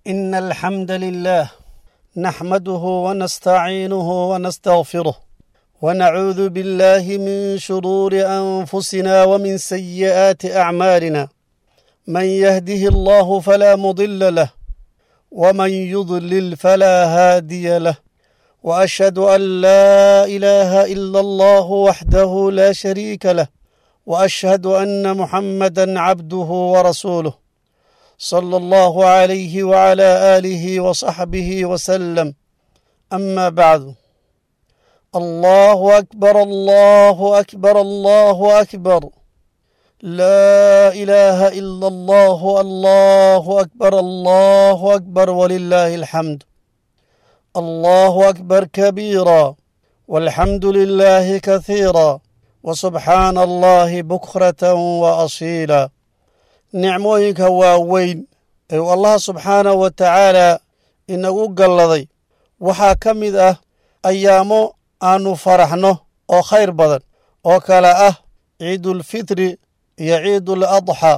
إن الحمد لله نحمده ونستعينه ونستغفره ونعوذ بالله من شرور أنفسنا ومن سيئات أعمالنا من يهده الله فلا مضل له ومن يضلل فلا هادي له وأشهد أن لا إله إلا الله وحده لا شريك له وأشهد أن محمدا عبده ورسوله صلى الله عليه وعلى آله وصحبه وسلم أما بعد الله أكبر الله أكبر الله أكبر لا إله إلا الله الله أكبر الله أكبر ولله الحمد الله أكبر كبيرا والحمد لله كثيرا وسبحان الله بكرة وأصيلا nicmooyinka waaweyn ee uu allah subxaanahu wa tacaalaa inagu galladay waxaa ka mid ah ayaamo aannu faraxno oo khayr badan oo kale ah ciidulfitri iyo ciidul adxaa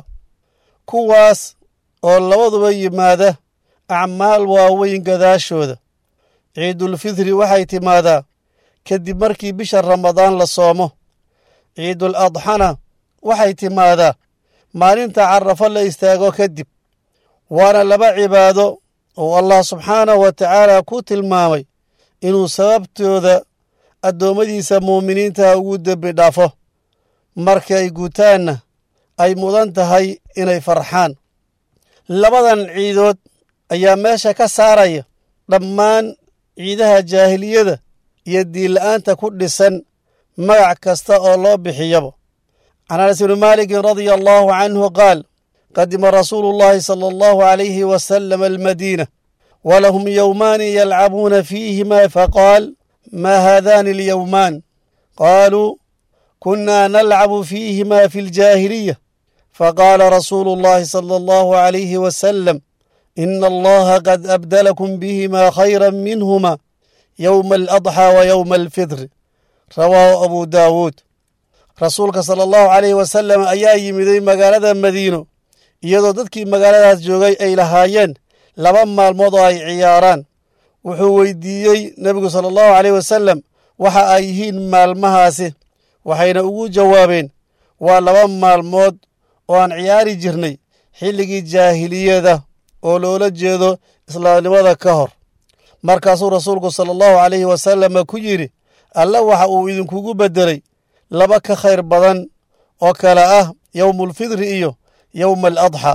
kuwaas oo labaduba yimaada acmaal waaweyn gadaashooda ciidulfitri waxay timaadaa kadib markii bisha ramadaan la soomo ciidul adxana waxay timaadaa maalinta carafo la istaago kadib waana laba cibaado oo allah subxaanahu wa tacaala ku tilmaamay inuu sababtooda addoommadiisa muuminiintaha ugu dembi dhaafo marka ay guutaanna ay mudan tahay inay farxaan labadan ciidood ayaa meesha ka saaraya dhammaan ciidaha jaahiliyada iyo diinla'aanta ku dhisan magac kasta oo loo bixiyaba can anas bni maalikin radia allahu canhu qaal qadima rasuulu llahi sala allahu alayhi wasalam almadiina walahum yowmaani yalcabuuna fiihima faqaal ma haadani alyowmaan qaaluu kunna nalcabu fiihima fi ljaahiliya faqaala rasuulu llahi sala allahu alayhi wasalam ina allaha qad abdalakum bihima khayra minhuma yowma aladxaa wa yowma alfitri rawaahu abu daawuud rasuulka sala allahu calayhi wasalam ayaa yimiday magaalada madiino iyadoo dadkii magaaladaas joogay ay lahaayeen laba maalmood oo ay ciyaaraan wuxuu weydiiyey nebigu sala allahu caleyh wasalam waxa ay yihiin maalmahaasi waxayna ugu jawaabeen waa laba maalmood oo aan ciyaari jirnay xilligii jaahiliyada oo loola jeedo islaamnimada ka hor markaasuu rasuulku sala allahu calayhi wasalama ku yidhi alle waxa uu idinkugu beddelay laba ka khayr badan oo kale ah yowmulfidri iyo yowma aladxa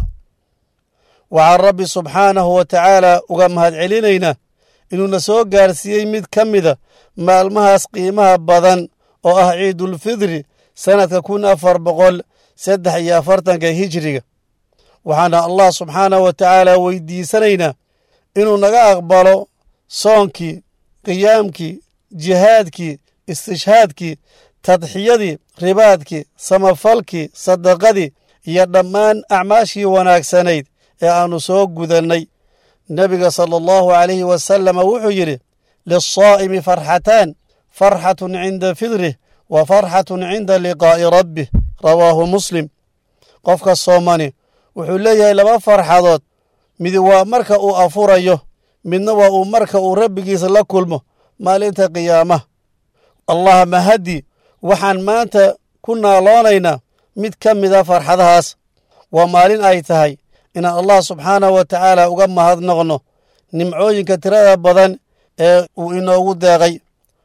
waxaan rabbi subxaanahu wa tacaala uga mahadcelinaynaa inuuna soo gaarsiiyey mid ka mida maalmahaas qiimaha badan oo ah ciidulfidri sannadka kun afar boqol saddex iyo afartanka hijiriga waxaana allah subxaanahu wa tacaala weydiisanaynaa inuu naga aqbalo soonkii qiyaamkii jihaadkii istishhaadkii tadxiyadii ribaadkii samafalkii sadaqadii iyo dhammaan acmaashii wanaagsanayd ee aannu soo gudannay nebiga sala allahu calayhi wasalama wuxuu yidhi lisaa'imi farxataan farxatun cinda fidrih wa farxatun cinda liqaa'i rabbih rawaahu muslim qofka soomani wuxuu leeyahay laba farxadood mid waa marka uu afurayo midna waa uu marka uu rabbigiisa la kulmo maalinta qiyaamaha allah mahaddi waxaan maanta ku naaloonaynaa mid ka mida farxadahaas waa maalin ay tahay inaan allah subxaanahu wa tacaala uga mahadnoqno nimcooyinka tirada badan ee uu inoogu deeqay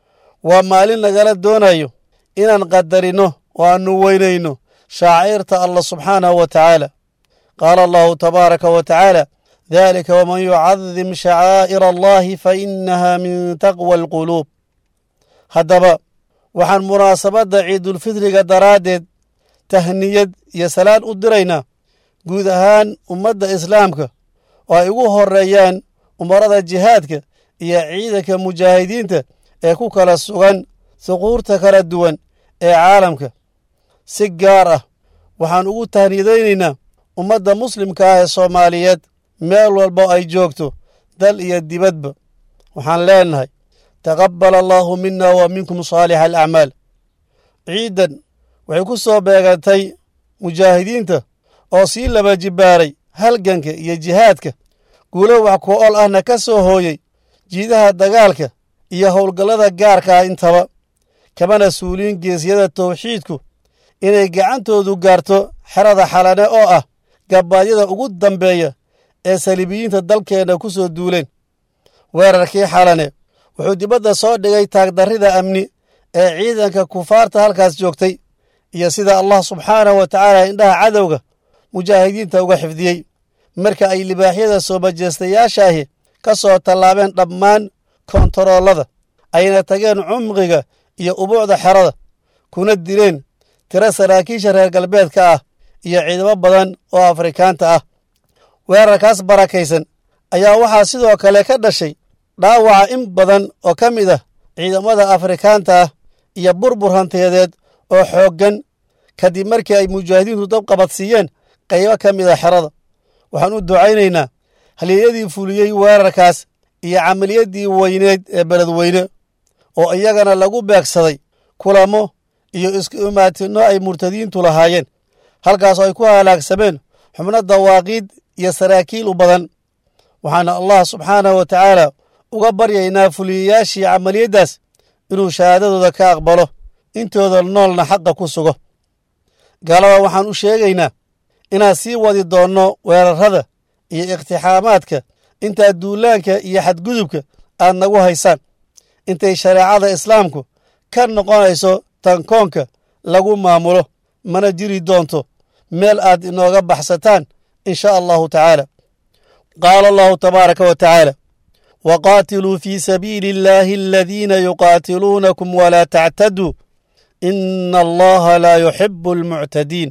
waa maalin nagala doonayo inaan qadarino oo aannu weynayno shaaciirta allah subxaanahu wa tacaala qaala allahu tabaaraka wa tacaala dalika waman yucadim shacaa'ira allahi fa inaha min taqwa alquluub haddaba waxaan munaasabadda ciidulfidriga daraaddeed tahniyad iyo salaan u diraynaa guud ahaan ummadda islaamka oo ay ugu horreeyaan umarada jihaadka iyo ciidanka mujaahidiinta ee ku kala sugan suquurta kala duwan ee caalamka si gaar ah waxaan ugu tahniyadaynaynaa ummadda muslimka ah ee soomaaliyeed meel walba ay joogto dal iyo dibadba waxaan leenahay taqabbal allaahu mina wa minkum saalixa alacmaal ciiddan waxay ku soo beegantay mujaahidiinta oo sii laba jibbaaray halganka iyo jihaadka guulo wax ku ol ahna ka soo hooyey jiidaha dagaalka iyo howlgallada gaarka ah intaba kamana suuliin geesyada tawxiidku inay gacantoodu gaarto xerada xalane oo ah gabbaadyada ugu dambeeya ee saliibiyiinta dalkeenna ku soo duuleen weerarkii xalane wuxuu dibadda soo dhigay taagdarrida amni ee ciidanka kufaarta halkaas joogtay iyo sida allah subxaanahu wa tacaala indhaha cadowga mujaahidiinta uga xifdiyey marka ay libaaxyada soo majeestayaashaahi ka soo tallaabeen dhammaan kontaroolada ayna tageen cumqiga iyo ubuucda xerada kuna dileen tiro saraakiisha reer galbeedka ah iyo ciidamo badan oo afrikaanta ah weerarkaas barakaysan ayaa waxaa sidoo kale ka dhashay dhaawaca in badan oo ka mid ah ciidamada afrikaanta ah iyo burbur hanteedeed oo xooggan kadib markii ay mujaahidiintu dabqabadsiiyeen qaybo ka mid a xerada waxaan u ducaynaynaa halyeeyadii fuliyey weerarkaas iyo camaliyaddii weyneed ee beledweyne oo iyagana lagu beegsaday kulamo iyo isku imaatinno ay murtadiintu lahaayeen halkaasoo ay ku halaagsameen xubno dawaaqiid iyo saraakiil u badan waxaana allah subxaanahu wa tacaala uga baryaynaa fuliyayaashii camaliyaddaas inuu shahaadadooda ka aqbalo intooda noolna xaqa ku sugo gaalada waxaan u sheegaynaa inaan sii wadi doonno weerarrada iyo iktixaamaadka intaa duulaanka iyo xadgudubka aad nagu haysaan intay shareecada islaamku ka noqonayso tankoonka lagu maamulo mana jiri doonto meel aad inooga baxsataan in sha allahu tacaala qaala allahu tabaaraka wa tacaala waqaatiluu fii sabiili illaahi aladiina yuqaatiluunakum walaa tactaduu ina allaha laa yuxibu almuctadiin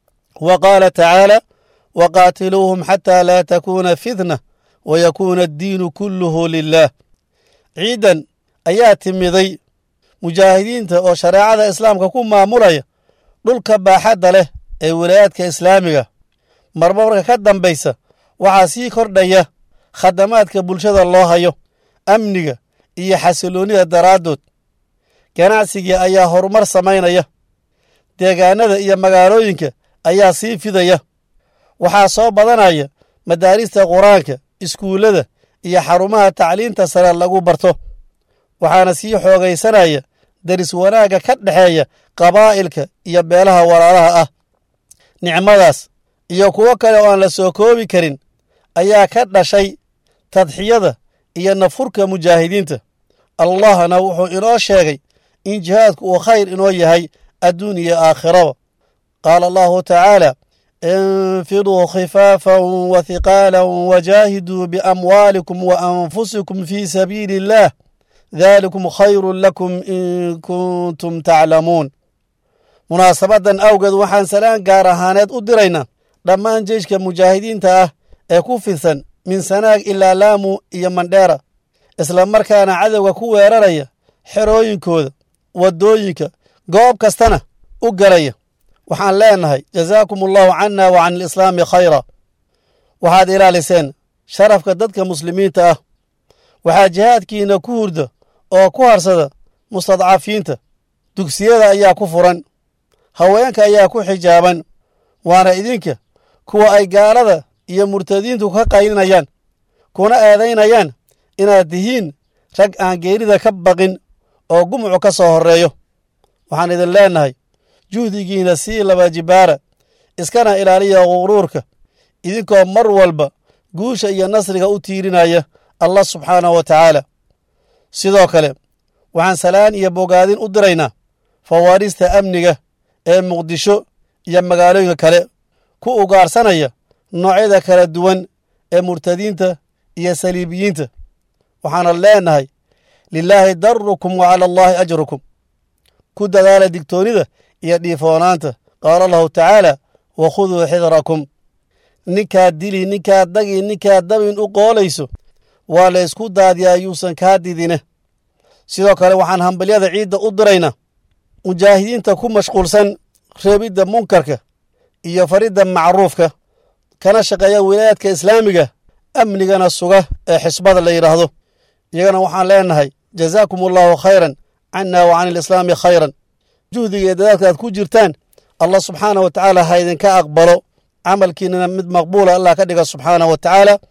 wa qaala tacaala waqaatiluuhum xataa laa takuuna fitna wayakuuna addiinu kulluhu lilah ciidan ayaa timiday mujaahidiinta oo shareecada islaamka ku maamulaya dhulka baaxadda leh ee wilaayaadka islaamiga marba marka ka dambaysa waxaa sii kordhaya khadamaadka bulshada loo hayo amniga iyo xasiloonnida daraaddood ganacsigii ayaa horumar samaynaya deegaanada iyo magaalooyinka ayaa sii fidaya waxaa soo badanaya madaarista qur-aanka iskuullada iyo xarumaha tacliinta sare lagu barto waxaana sii xoogaysanaya deris wanaagga ka dhexeeya qabaa'ilka iyo beelaha walaalaha ah nicmadaas iyo kuwo kale oo aan la soo koobi karin ayaa ka dhashay tadxiyada iyo nafurka mujaahidiinta allahna wuxuu inoo sheegay in jihaadku uu khayr inoo yahay adduun iyo aakhiraba qaala allahu tacaala infiduu khifaafan wa hiqaalan wajaahiduu biamwaalikum wa anfusikum fii sabiili illaah daalikum khayrun lakum in kuntum taclamuun munaasabaddan awgeed waxaan salaan gaar ahaaneed u diraynaa dhammaan jeyshka mujaahidiinta ah ee ku fidsan min sanaag ilaa laamu iyo mandheera isla markaana cadowga ku weeraraya xerooyinkooda waddooyinka goob kastana u galaya waxaan leenahay jazaakum allahu canna wa can alislaami khayra waxaad ilaaliseen sharafka dadka muslimiinta ah waxaa jihaadkiina ku hurda oo ku harsada mustadcafiinta dugsiyada ayaa ku furan haweenka ayaa ku xijaaban waana idinka kuwa ay gaalada iyo murtadiintu ka qaylinayaan kuna eedaynayaan inaad tihiin rag aan geerida ka baqin oo gumucu ka soo horreeyo waxaan idin leennahay juhdigiina sii laba jibaara iskana ilaaliya quruurka idinkoo mar walba guusha iyo nasriga u tiirinaya allah subxaanahu wa tacaala sidoo kale waxaan salaan iyo bogaadin u diraynaa fawaarista amniga ee muqdisho iyo magaalooyinka kale ku ugaarsanaya noocyada kala duwan ee murtadiinta iyo saliibiyiinta waxaana leenahay lilaahi darukum wa cala allaahi ajrukum ku dadaala digtoonnida iyo dhiifoonaanta qaala allahu tacaala wa khuduu xidrakum ninkaad dili ninkaad dagi ninkaad dabin u qoolayso waa la ysku daadiyaa yuusan kaa didine sidoo kale waxaan hambalyada ciidda u diraynaa mujaahidiinta ku mashquulsan reebidda munkarka iyo faridda macruufka kana shaqeeya wilaayaadka islaamiga amnigana suga ee xisbada la yidhaahdo iyagana waxaan leenahay jazaakum allahu khayran canna wa can alislaami khayran juhdiga iyo dadaalka aad ku jirtaan allah subxaanah wa tacaala ha idinka aqbalo camalkiinana mid maqbuula allah ka dhiga subxaanah wa tacaala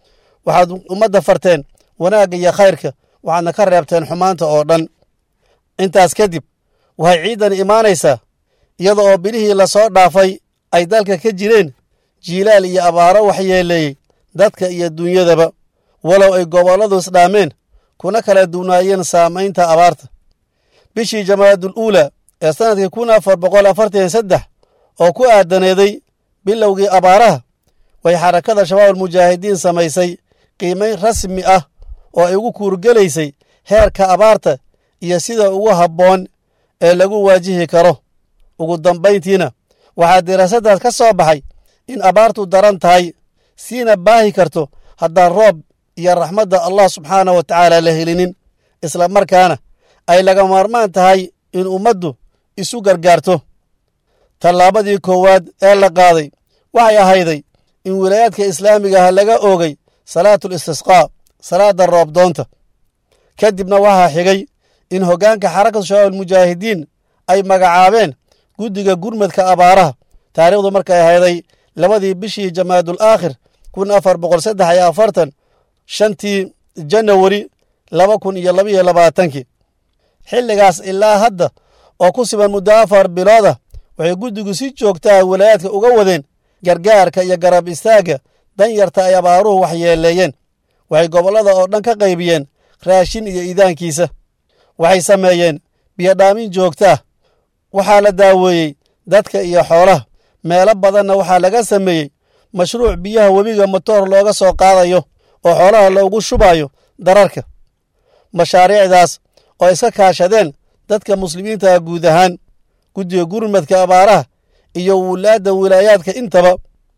waxaad ummadda farteen wanaagga iyo khayrka waxaadna ka reebteen xumaanta oo dhan intaas kadib waxay ciidan imaanaysaa iyada oo bilihii lasoo dhaafay ay dalka ka jireen jiilaal iyo abaaro waxyeeleeyey dadka iyo dunyadaba walow ay gobolladu isdhaameen kuna kala duwnaayeen saamaynta abaarta bishii jamaadul uula ee sannadkii kun afar boqol afartan saddex oo ku aadaneeday bilowgii abaaraha way xarakada shabaabul mujaahidiin samaysay qiimayn rasmi ah oo ay ugu kuurgelaysay heerka abaarta iyo sida ugu habboon ee lagu waajihi karo ugu dambayntiina waxaa diraasaddaas ka soo baxay in abaartu daran tahay siina baahi karto haddaan roob iyo raxmadda allah subxaana wa tacaala la helinin isla markaana ay laga maarmaan tahay in ummaddu isu gargaarto tallaabadii koowaad ee la qaaday waxay ahayday in wilaayaadka islaamiga ah laga oogay salaatul istisqaa salaadda roobdoonta ka dibna waxaa xigay in hoggaanka xarakatu shabaab almujaahidiin ay magacaabeen guddiga gurmadka abaaraha taariikhdu markay ahayday labadii bishii jamaadul aakhir kun afar boqol saddex iyo afartan shantii janawari laba kun iyo labaiyo labaatankii xilligaas ilaa hadda oo ku siban muddo afar bilooda waxay guddigu si joogtaa wilaayaadka uga wadeen gargaarka iyo garab istaagga danyarta ay abaaruhu waxyeeleeyeen waxay gobollada oo dhan ka qaybiyeen raashin iyo iidaankiisa waxay sameeyeen biyodhaamin joogtaa waxaa la daaweeyey dadka iyo xoolaha meelo badanna waxaa laga sameeyey mashruuc biyaha webiga motoor looga soo qaadayo oo xoolaha loogu shubayo dararka mashaariicdaas oo iska kaashadeen dadka muslimiintaha guud ahaan guddiga gurmadka abaaraha iyo wulaadda wilaayaadka intaba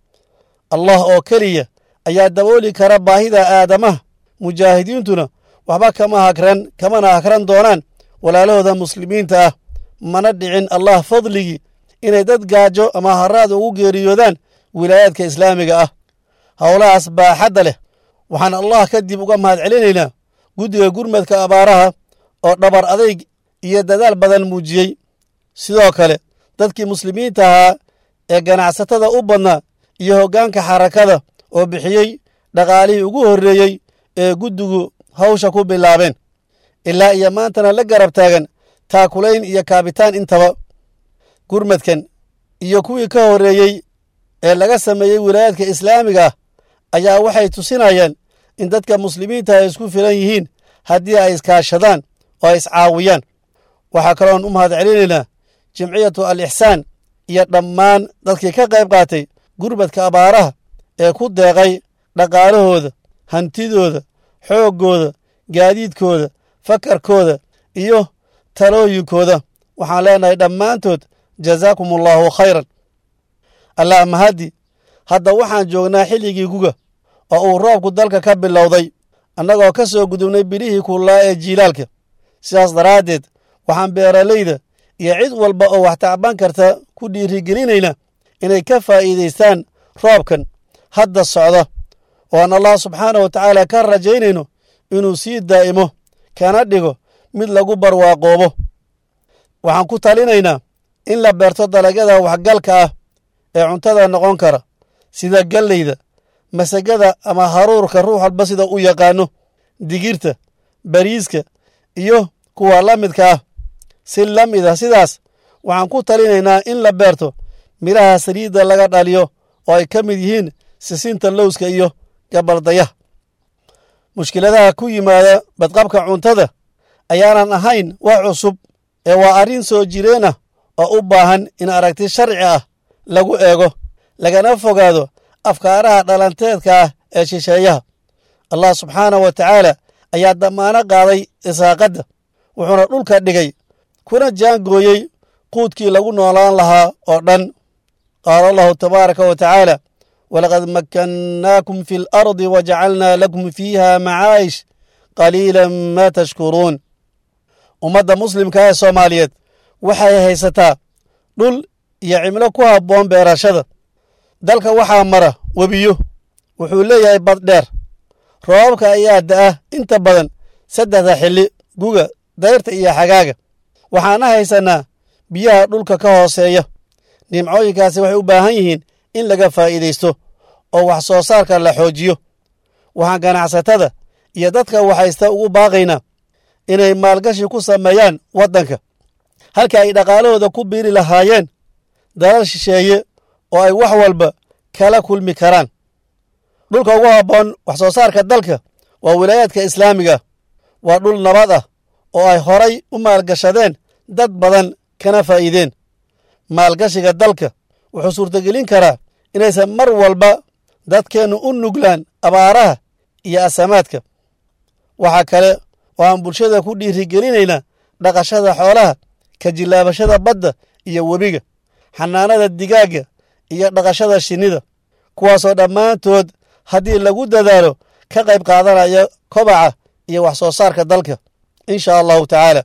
allah oo keliya ayaa dabooli kara baahida aadamaha mujaahidiintuna waxba kama hagran kamana hagran doonaan walaalahooda muslimiinta ah mana dhicin allah fadligii inay dad gaajo ama haraad ugu geeriyoodaan wilaayaadka islaamiga ah howlahaas baaxadda leh waxaan allah kadib uga mahad celinaynaa guddiga gurmadka abaaraha oo dhabar adayg iyo dadaal badan muujiyey sidoo kale dadkii muslimiinta ahaa ee ganacsatada u badnaa iyo hoggaanka xarakada oo bixiyey dhaqaalihii ugu horreeyey ee guddigu hawsha ku bilaabeen ilaa iyo maantana la garab taagan taakulayn iyo kaabitaan intaba gurmadkan iyo kuwii ka horreeyey ee laga sameeyey wilaayaadka islaamiga ah ayaa waxay tusinayaan in dadka muslimiinta ay isku filan yihiin haddii ay iskaashadaan oo ay iscaawiyaan waxaa kaloon u mahad celinaynaa jimciyatu al ixsaan iyo dhammaan dadkii ka qayb qaatay gurmadka abaaraha ee ku deeqay dhaqaalahooda hantidooda xooggooda gaadiidkooda fakarkooda iyo talooyinkooda waxaan leenahay dhammaantood jazaakum allaahu khayran allah mahaddi hadda waxaan joognaa xilligii guga oo uu roobku dalka ka bilowday annagoo ka soo gudubnay bilihii kullaa ee jiilaalka sidaas daraaddeed waxaan beeralayda iyo cid walba oo wax tacban karta ku dhiirigelinayna inay ka faa'iidaystaan roobkan hadda socda oo aan allah subxaana wa tacaala ka rajaynayno inuu sii daa'imo kana dhigo mid lagu barwaaqoobo waxaan ku talinaynaa in la beerto dalagyada waxgalka ah ee cuntada noqon kara sida galleyda masagada ama haruurka ruux walba sida u yaqaano digirta bariiska iyo kuwa la midka ah si la mid ah sidaas waxaan ku talinaynaa in la beerto midhaha saliidda laga dhaliyo oo ay ka mid yihiin sisinta lowska iyo gabaldayaha mushkiladaha ku yimaada badqabka cuntada ayaanan ahayn wax cusub ee waa arrin soo jireen ah oo u baahan in aragti sharci ah lagu eego lagana fogaado afkaaraha dhalanteedka ah ee shisheeyaha allah subxaanah wa tacaala ayaa damaano qaaday isaaqadda wuxuuna dhulka dhigay kuna jaangooyey quudkii lagu noolaan lahaa oo dhan qaala allahu tabaaraka wa tacaala walaqad makkannaakum fi alardi wajacalnaa lakum fiiha macaa'ish qaliilan maa tashkuruun ummadda muslimka ee soomaaliyeed waxay haysataa dhul iyo cimlo ku habboon beerashada dalka waxaa mara webiyo wuxuu leeyahay bad dheer roobabka ayaa da'a inta badan saddexda xilli guga dayrta iyo xagaaga waxaana haysannaa biyaha dhulka ka hooseeya nimcooyinkaasi waxay u baahan yihiin in laga faa'iidaysto oo wax soo saarka la xoojiyo waxaan ganacsatada iyo dadka waxaysta ugu baaqaynaa inay maalgashi ku sameeyaan waddanka halka ay dhaqaalahooda ku biiri lahaayeen dalal shisheeye oo ay wax walba kala kulmi karaan dhulka ugu habboon wax soo saarka dalka waa wilaayaadka islaamiga waa dhul nabad ah oo ay horay u maalgashadeen dad badan kana faa'iideen maalgashiga dalka wuxuu suurtogelin karaa inaysan mar walba dadkeennu u nuglaan abaaraha iyo asamaadka waxaa kale oo aan bulshada ku dhiirigelinaynaa dhaqashada xoolaha ka jillaabashada badda iyo webiga xanaanada digaagga iyo dhaqashada shinnida kuwaasoo dhammaantood haddii lagu dadaalo ka qayb qaadanaya kobaca iyo wax soo saarka dalka insha allahu tacaala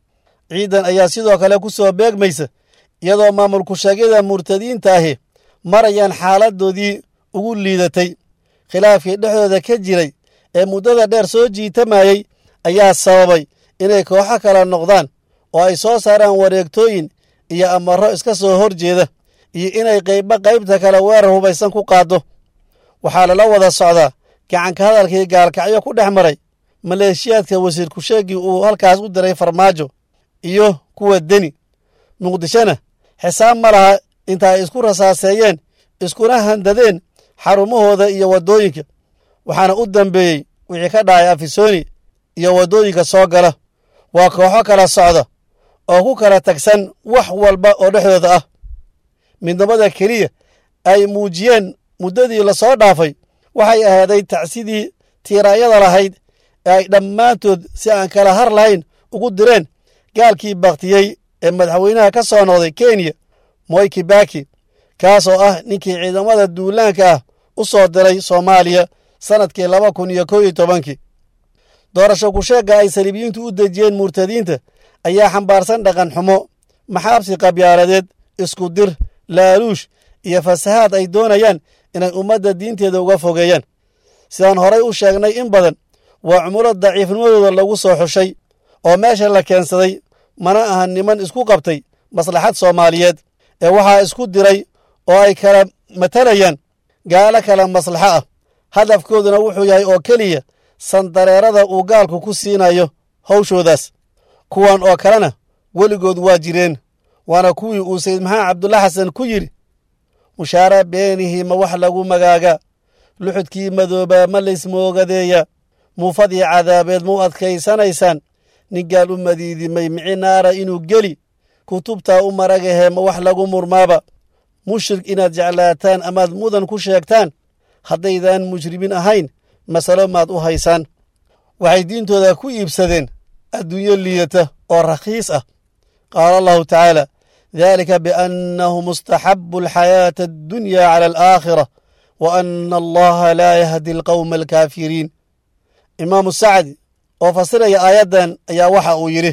ciidan ayaa sidoo kale ku soo beegmaysa iyadoo maamulku sheegyada murtadiinta ahi marayaan xaaladoodii ugu liidatay khilaafkii dhexdooda ka jiray ee muddada dheer soo jiitamayey ayaa sababay inay kooxo kala noqdaan oo ay soo saaraan wareegtooyin iyo amarro iska soo hor jeeda iyo inay qaybba qaybta kale weerar hubaysan ku qaaddo waxaa lala wada socdaa gacanka hadalkii gaalkacyo ku dhex maray maleeshiyaadka wasiir kusheegii uu halkaas u diray farmaajo iyo kuwa deni muqdishona xisaab ma laha inta ay isku rasaaseeyeen iskuna handadeen xarumahooda iyo waddooyinka waxaana u dambeeyey wixii ka dhacay afisoni iyo waddooyinka soo gala waa kooxo kala socda oo ku kala tagsan wax walba oo dhexdooda ah midnimada keliya ay muujiyeen muddadii lasoo dhaafay waxay ahaaday tacsidii tiiraanyada lahayd ee ay dhammaantood si aan kala har lahayn ugu direen gaalkii baktiyey ee madaxweynaha ka soo noqday kenya moy kibaki kaasoo ah ninkii ciidamada duulaanka ah u soo diray soomaaliya sannadkii laba kun iyo kow iyo tobankii doorasho kusheegga ay saliibiyiintu u dejiyeen murtadiinta ayaa xambaarsan dhaqan xumo maxaabsi qabyaaladeed isku dir laaluush iyo fasahaad ay doonayaan inay ummadda diinteeda uga fogeeyaan sidaan horay u sheegnay in badan waa cumulo daciifnimadooda lagu soo xushay oo meesha la keensaday mana aha niman isku qabtay maslaxad soomaaliyeed ee waxaa isku diray oo ay kala matalayaan gaalo kala maslaxo ah hadafkooduna wuxuu yahay oo keliya sandareerada uu gaalku ku siinayo hawshoodaas kuwan oo kalena weligood waa jireen waana kuwii uu sayid maxamed cabdulla xasan ku yidhi mushaara beenihii ma wax lagu magaaga luxudkii madoobaa ma laysmoogadeeya muufadii cadaabeed ma u adkaysanaysaan nin gaal u madiidimay mici naara inuu geli kutubtaa u maragahee ma wax lagu murmaaba mushrik inaad jeclaataan amaad mudan ku sheegtaan haddaydaan mujrimiin ahayn masalo maad u haysaan waxay diintooda ku iibsadeen adduunyo liidata oo rakhiis ah qaala allahu tacaala dalika biannahu mustaxabu alxayaata addunya cala alaakhira wa ana allaha laa yahdi alqowma alkaafiriin imaamu sacdi oo fasiraya aayaddan ayaa waxa uu yidhi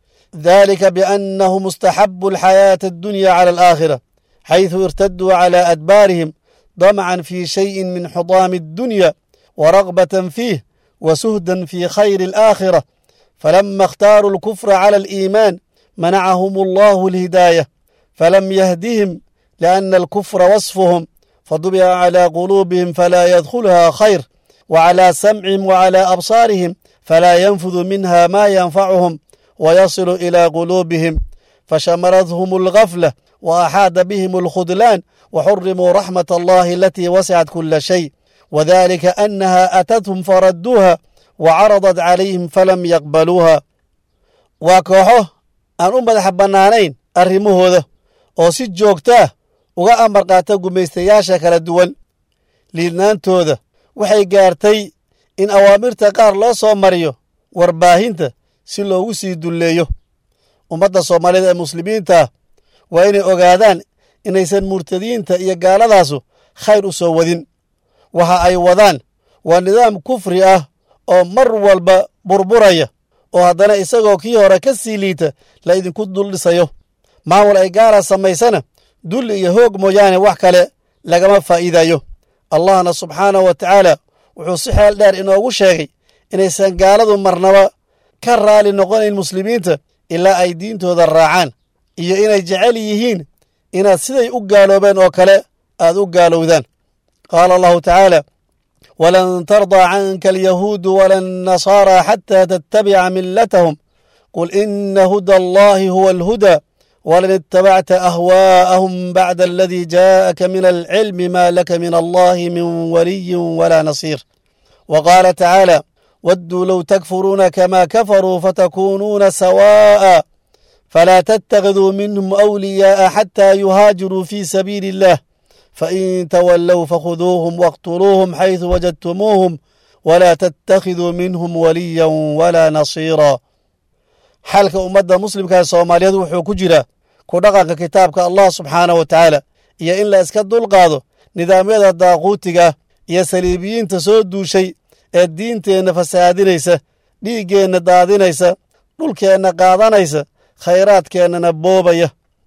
dalika biannahu mustaxabu alxayaata addunya cala alaakhira xayثu irtaduu cala adbaarihim damcan fi shayin min xudaami addunya ورغبة فيه وسهدا في خير الآخرة فلما اختاروا الكفر على الإيمان منعهم الله الهداية فلم يهدهم لأن الكفر وصفهم فطبع على قلوبهم فلا يدخلها خير وعلى سمعهم وعلى أبصارهم فلا ينفذ منها ما ينفعهم ويصل إلى قلوبهم فشمرتهم الغفلة وأحاد بهم الخذلان وحرموا رحمة الله التي وسعت كل شيء وذلك أنها أتتهم فردوها وعرضت عليهم فلم يقبلوها waa kooxo aan u madaxa bannaanayn arrimahooda oo si joogtaah uga amar qaata gumaystayaasha kala duwan liidnaantooda waxay gaartay in awaamirta qaar loo soo mariyo warbaahinta si loogu sii dulleeyo ummadda soomaaliyed ee muslimiintaah waa inay ogaadaan inaysan murtadiinta iyo gaaladaasu khayr u soo wadin waxa ay wadaan waa nidaam kufri ah oo mar walba burburaya oo haddana isagoo kii hore ka sii liita la idinku dul dhisayo maamul ay gaala samaysana dulli iyo hoog mooyaane wax kale lagama faa'iidayo allahna subxaanahu wa tacaala wuxuu si xeel dheer inoogu sheegay inaysan gaaladu marnaba ka raali noqonayn muslimiinta ilaa ay diintooda raacaan iyo inay jecel yihiin inaad siday u gaaloobeen oo kale aad u gaalowdaan qaala allahu tacaala walan tardaa canka alyahuudu wala annasaara xataa tattabica millatahum qul ina huda allahi huwa alhuda walan ittabacta ahwaa'ahum bacda aladii jaa'aka min alcilmi ma laka min allahi min waliyin wala nasiir wa qaala tacaala wadduu low takfuruuna kama kafaruu fatakuunuuna sawaa'a falaa tattakhiduu minhum awliyaa'a xataa yuhaajiruu fii sabiili illah fain tawallow fakhuduuhum waqtuluuhum xaysu wajadtumuuhum walaa tattakhiduu minhum waliya walaa nasiira xalka ummadda muslimka soomaaliyeed wuxuu ku jira ku dhaqanka kitaabka allah subxaanah wa tacaala iyo in la iska dulqaado nidaamyada daaquutiga iyo saliibiyiinta soo duushay ee diinteenna fasaadinaysa dhiiggeenna daadinaysa dhulkeenna qaadanaysa khayraadkeennana boobaya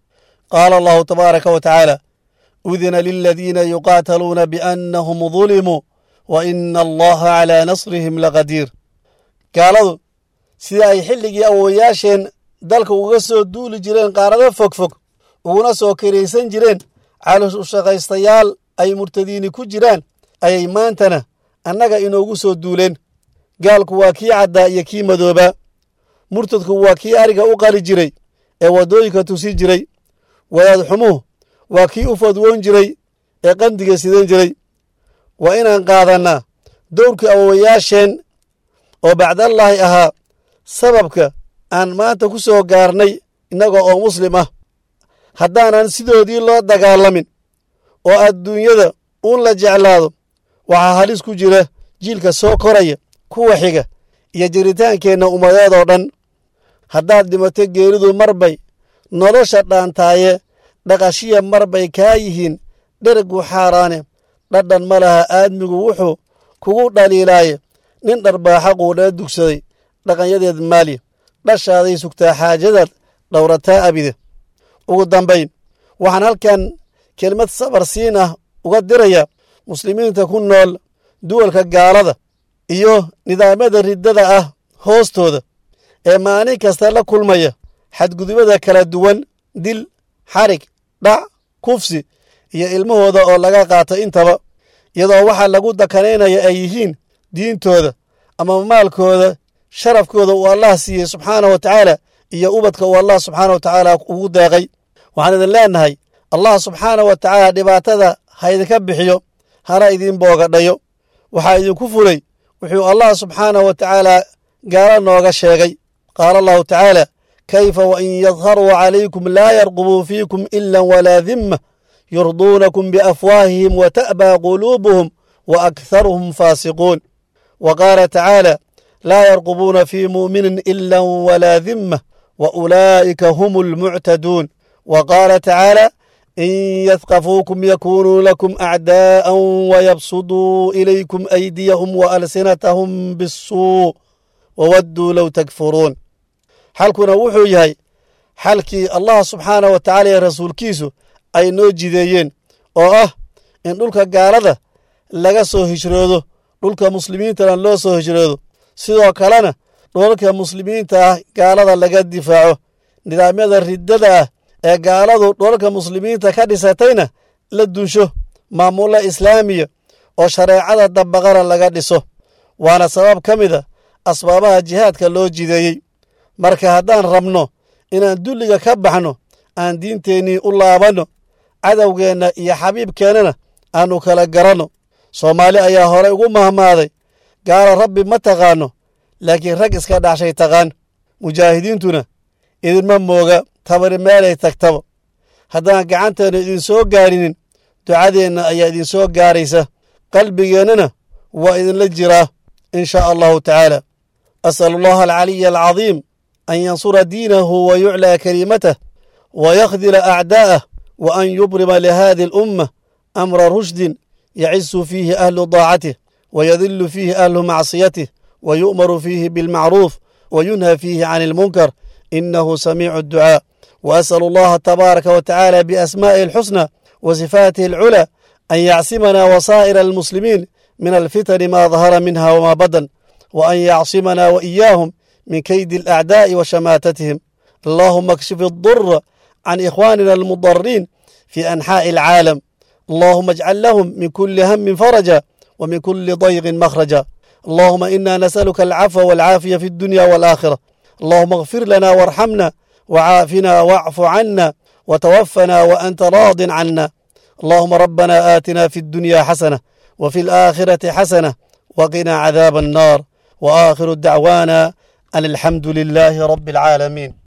qaala allahu tabaaraka wa tacaala udina liladiina yuqaataluuna biannahum dulimuu wa ina allaha calaa nasrihim laqadiir gaaladu sida ay xilligii awowayaasheen dalka uga soo duuli jireen qaarado fogfog uguna soo karaysan jireen calushaqaystayaal ay murtadiini ku jiraan ayay maantana annaga inoogu soo duuleen gaalku waa kii caddaa iyo kii madoobaa murtadku waa kii ariga u qali jiray ee waddooyinka tusi jiray wadaad xumuhu waa kii u fadwoon jiray ee qandiga sidan jiray waa inaan qaadannaa dowrkii awowayaasheen oo bacdallaahi ahaa sababka aan maanta ku soo gaarnay innaga oo muslim ah haddaanan sidoodii loo dagaalamin oo adduunyada uun la jeclaado waxaa halis ku jira jiilka soo koraya kuwa xiga iyo jiritaankeenna ummadeed oo dhan haddaad dhimato geeridu marbay nolosha dhaantaaye dhaqashiya marbay kaa yihiin dhergu xaaraane dhadhan ma laha aadmigu wuxuu kugu dhaliilaaye nin dharbaaxa quudhee dugsaday dhaqanyadeed maali dhashaaday sugtaa xaajadaad dhowrataa abide ugu dambayn waxaan halkan kelmad sabar siin ah uga diraya muslimiinta ku nool duwalka gaalada iyo nidaamyada riddada ah hoostooda ee maalin kasta la kulmaya xadgudubada kala duwan dil xarig dhac kufsi iyo ilmahooda oo laga qaato intaba iyadoo waxaa lagu dakanaynaya ay yihiin diintooda ama maalkooda sharafkooda uu allah siiyey subxaanah wa tacaala iyo ubadka uu allah subxaana wa tacaala ugu deeqay waxaan idin leenahay allah subxaana wa tacaala dhibaatada ha idinka bixiyo hana idiin boogadhayo waxaa idinku fulay wuxuu allah subxaanah wa tacaala gaalo nooga sheegay qaala allahu tacaala kayfa wain yadharuu calaykum laa yarqubuu fiikum ila walaa dimma yurduunakum biafwaahihim wa ta'baa quluubuhum wa akharuhum faasiquun wa qaala tacaala laa yarqubuuna fii mu'minin ila walaa dimma wa ulaa'ika hum almuctaduun wa qaala tacaala in yadkafuukum yakunuu lakum acdaa'an wayabsuduu ilaykum aydiyahum waalsinatahum bisuu wawadduu low takfuruun xalkuna wuxuu yahay xalkii allah subxaanah wa tacaala iyo rasuulkiisu ay noo jideeyeen oo ah in dhulka gaalada laga soo hijroodo dhulka muslimiintana loo soo hijroodo sidoo kalena dhulalka muslimiinta ah gaalada laga difaaco nidaamyada riddada ah ee gaaladu dhulalka muslimiinta ka dhisatayna la dunsho maamulla islaamiya oo shareecada dabaqana laga dhiso waana sabab ka mid a asbaabaha jihaadka loo jideeyey marka haddaan rabno inaan dulliga ka baxno aan diinteennii u laabanno cadowgeenna iyo xabiibkeennana aanu kala garanno soomaali ayaa horey ugu mahmaaday gaalo rabbi ma taqaanno laakiin rag iska dhacshay taqaan mujaahidiintuna idinma mooga tabari meelay tagtaba haddaan gacanteenna idinsoo gaarinin ducadeenna ayaa idinsoo gaaraysa qalbigeennana waa idinla jiraa in shaa allahu tacaala asalu allaha alcaliya alcadiim an yansura diinahu wa yuclaa kaliimatah wa yakhdila acdaa'ah wa an yubrima lihadi alumma amra rushdin yacisu fiihi ahlu daacatih wa yadilu fiihi ahlu macsiyatih wa yu'maru fiihi bilmacruuf wa yunha fiihi can ilmunkar inahu samiicu adducaa wa asalu allaha tabaaraka wa tacaala biasmaa'ihi alxusna wa sifaatihi alculaa an yacsimana wasaa'ira almuslimiin min alfitani ma dahara minha wma badan wa an yacsimana wa iyaahum min kaydi alacdaa'i wa shamaatatihim allahuma akshif adura can ikhwaanina almudariin fi anxaa'i alcaalam allahuma ajcal lahum min kuli hamin faraja ومن كل ضيق مخرجا اللهم إنا نسألك العفو والعافية في الدنيا والآخرة اللهم اغفر لنا وارحمنا وعافنا واعف عنا وتوفنا وأنت راض عنا اللهم ربنا آتنا في الدنيا حسنة وفي الآخرة حسنة وقنا عذاب النار وآخر دعوانا أن الحمد لله رب العالمين